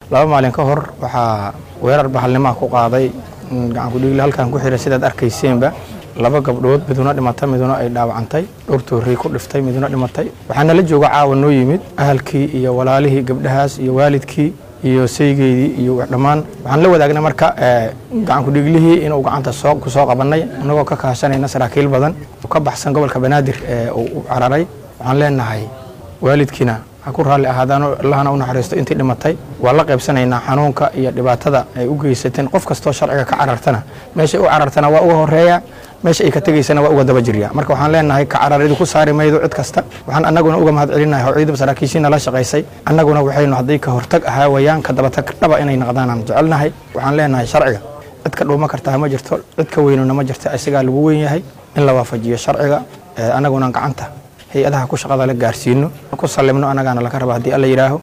laba maalin ka hor waxaa weerar bahalnimaha ku qaaday gacankudhiigli halkan ku xiray sidaad arkayseenba laba gabdhood miduna dhimatay miduna ay dhaawacantay dhowr toorey ku dhiftay miduna dhimatay waxaana la jooga caawa noo yimid ahalkii iyo walaalihii gabdhahaas iyo waalidkii iyo saygeydii iyo dhammaan waxaan la wadaagnay marka gacankudhiiglihii inuu gacanta soo ku soo qabanay inagoo ka kaashanayna saraakiil badan ka baxsan gobolka banaadir ee uu u cararay waxaan leenahay waalidkiina ha ku raalli ahaadaano allahna u naxariisto intii dhimatay waa la qaybsanaynaa xanuunka iyo dhibaatada ay u geysateen qof kastoo sharciga ka carartana meeshay u carartana waa uga horeeya meesha ay ka tegaysana waa uga daba jirya marka waxaan leenahay ka cararidu ku saari maydo cid kasta waxaan annaguna uga mahad celinahay howciidaba saraakiishiina la shaqaysay annaguna waxaynu hadday ka hortag ahaa wayaan ka dabatag dhaba inay naqdaan aan jecelnahay waxaan leenahay sharciga cid ka dhuuma kartaa ma jirto cid ka weynuna ma jirto isagaa lagu weyn yahay in la waafajiyo sharciga annaguna gacanta hay-adaha ku shaqada la gaarsiino ku sallimno annagaana laga raba haddii alla yidhaaho